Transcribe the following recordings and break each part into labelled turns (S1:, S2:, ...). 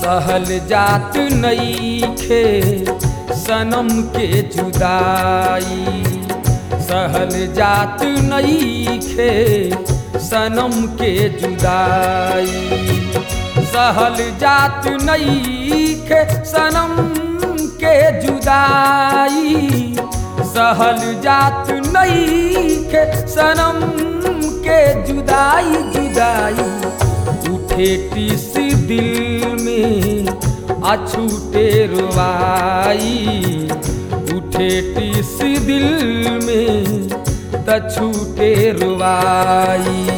S1: सहल जात नईखे सनम के जुदाई सहल जात नईखे सनम के जुदाई सहल जात नईखे सनम के जुदाई सहल जात नईखे सनम के जुदाई जुदाई उठे टिस दिल में अछूटे रुवाई उठे टिस दिल में तछूटे रुवाई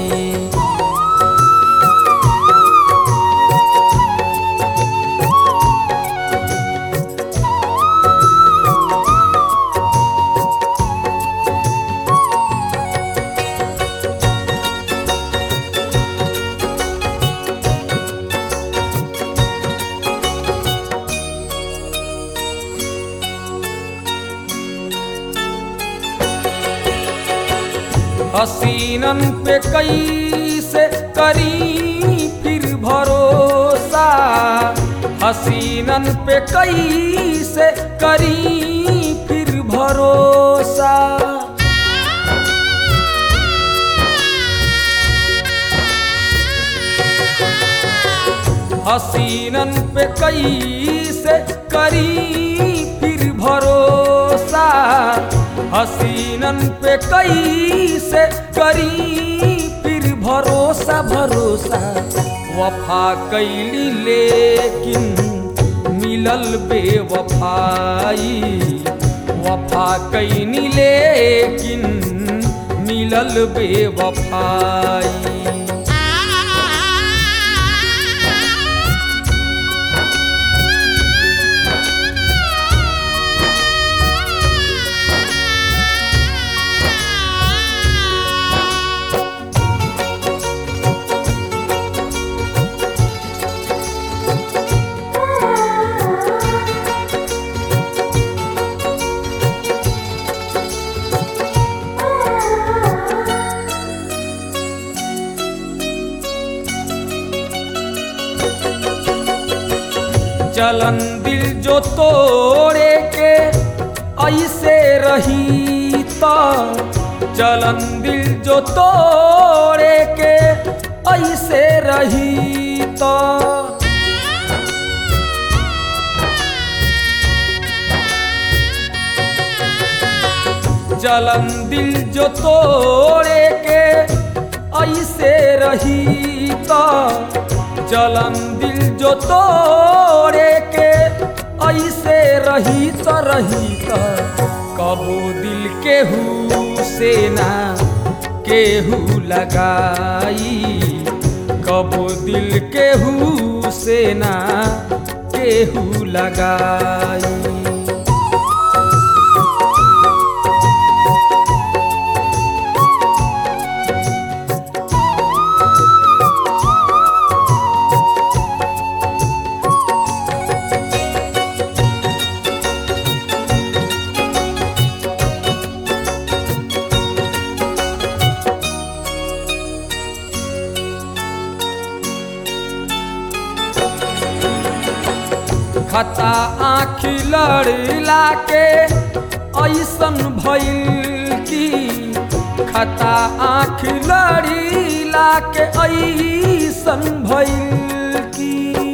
S1: हसीनन पे कैसे करी फिर भरोसा हसीनन पे कैसे करी फिर भरोसा हसीनन पे कैसे करी फिर भरोसा हसीनन पे कैसे करी फिर भरोसा भरोसा वफा कैली लेकिन मिलल बेवफाई वफा कैनी लेकिन मिलल बेवफाई चलन दिल जो तोड़े के ऐसे रही तो चलन दिल जो तोड़े के ऐसे रही तो चलन दिल जो तोड़े के ऐसे रही तो चलन दिल जो तोड़े के ऐसे रही तो रही तो कबो दिल केहू से ना केहू लगाई कबो दिल केहू से ना केहू लगाई खता आँख लड़ला के ऐसन भइल की खता आँख लड़ीला के ऐसन भइल की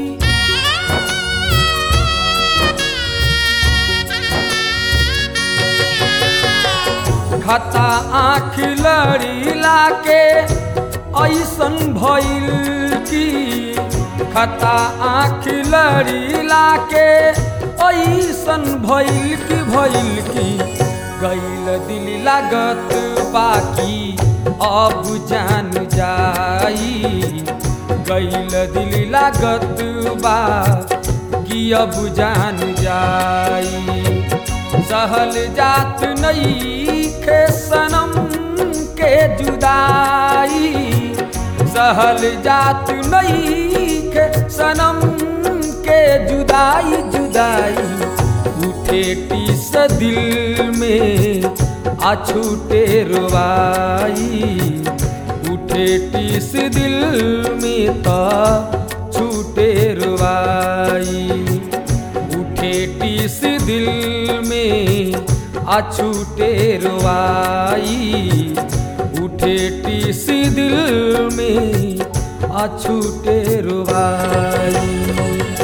S1: खता आँख लड़ीला के ऐसन भइल की खता आँख लड़ीला के ऐसन भइल की भइल की गैल दिल लागत बाकी अब जान जाई गैल दिल लागत बा कि अब जान जाई सहल जात नई खे सनम के जुदाई सहल जात नई खे सनम के जुदाई जुदाई उठे टीस दिल में अछूटे रुवाई उठे टीस दिल में तो अछूटे रुवाई उठे टीस दिल में अछूटे रुवाई उठे टीस दिल में अछूटे रुवाई